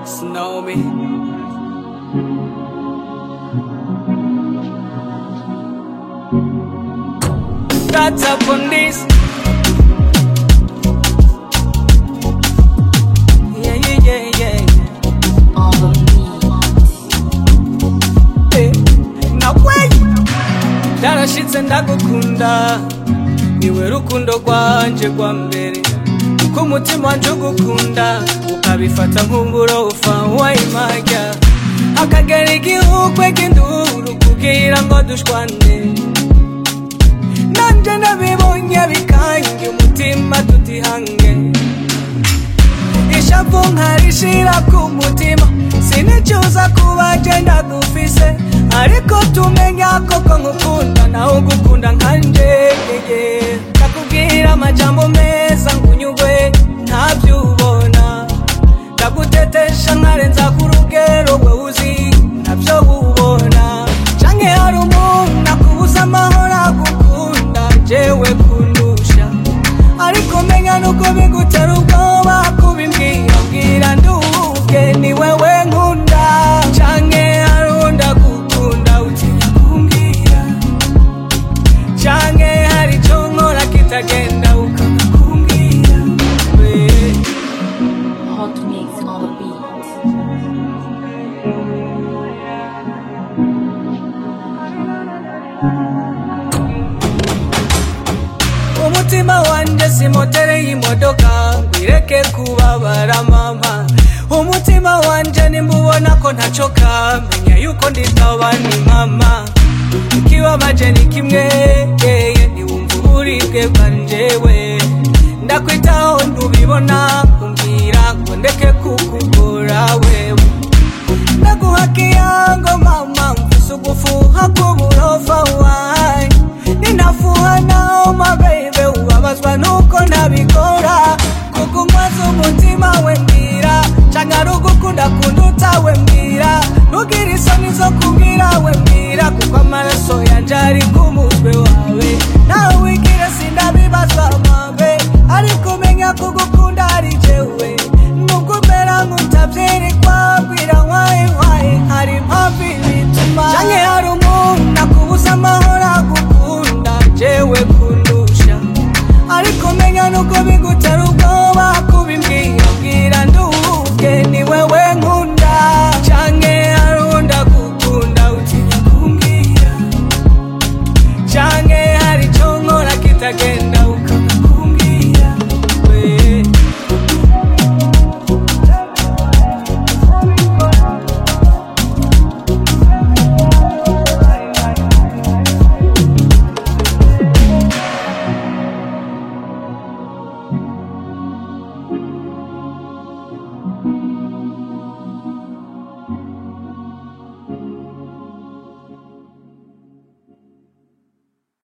Snow me. That's up on this. Yeah, yeah, yeah, yeah. On the beat. Eh, na kweli ndarashitse ndagukunda niwe rukundo rwanje rwa mbere ko umutima wanje ugukunda ukabifata nk'uburofa wayimajya akagera igihukwe k'induru kugira ngo dushwane nanje nabibonye bikange umutima tutihange ishavu nkarishira ku mutima sinicuza kuba je ndagufise ariko tumenya koko nkukunda nawe ugukunda nkanje yeye ndakubwira amajambo meza ngunyugwe ntavyubona ndagutetesha nkarenza ku rugero we uzi ntabyo ubona canke hari umuntu akubuza amahoro agukunda jewe kundusha ariko menya nuko bigutera ubwoba kubimbwira bwira nduke ni wewe nkunda canke hari undi agukunda utinya kumbwira canke hari ico nkora kitagenda ukanga kumbwira we Hot mix on the beat. umutima wanje si motere y'imodoka ngwireke kubabara mama umutima wanje nimbubona ko ntacoka menya yuko nditaba ni mama ikibabaje ni kimwe yeye ntiwumva uburibwe bwanjewe ndakwitaho ntubibona kumbwira ngo ndeke kukugora wewe ndaguhakia ngo mama mfise ugufuha k'uburofa wawe ninafuha nao mabebe ubabazwa nuko ntabikora kuko nkwaza umutima we mbwira canke ari ugukunda kunduta we mbwira ntugire isoni zo kubwira we mbwira kuko amaraso yanje ari ku mutwe wawe nawe wigire sindabibazwa mabe ariko menya kugukunda